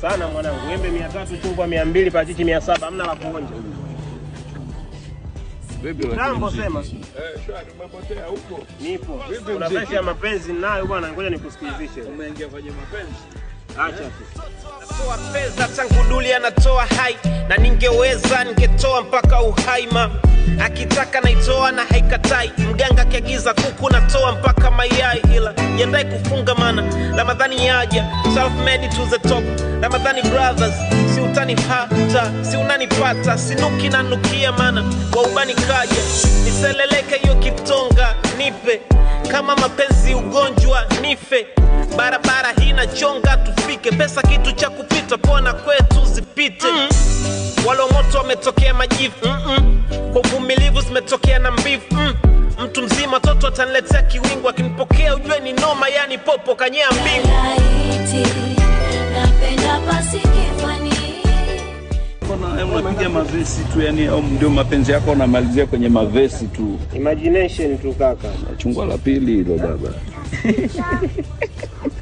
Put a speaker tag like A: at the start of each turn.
A: sana mwanangu, embe mia tatu, chungwa mia mbili, parachichi mia saba, hamna la kuonja.
B: Vipi lakini
A: Jambo
B: mziki?
A: sema.
B: Eh, shwari umepotea huko.
A: Nipo.
B: Vipi
A: Kuna
B: mziki?
A: verse ya mapenzi ninayo bwana, ngoja nikusikilizishe.
B: Umeingia kwenye mapenzi.
A: Acha tu.
C: Natoa pesa tangu duli anatoa hai na ningeweza ningetoa mpaka uhaima akitaka naitoa na haikatai mganga akiagiza kuku natoa mpaka mayai ila jendai kufunga mana ramadhani yaja self made to the top ramadhani brothers si utani hata si unanipata sinuki na nukia mana waubani kaja niseleleke hiyo kitonga nipe kama mapenzi ugonjwa nife barabara hii nachonga tufike pesa kitu cha kupita pona kwetu zipite mm. walo moto wametokea majivu Mm-mm. kwa uvumilivu zimetokea na mbivu mm. mtu mzima toto ataniletea kiwingu akinipokea ujue ni noma yani popo kanyea mbingu
D: Laiti, napenda pasi kifani
B: Mbona unapiga mavesi tu yani au ndio mapenzi yako unamalizia kwenye mavesi tu?
A: Imagination tu kaka.
B: Chungwa la pili hilo baba.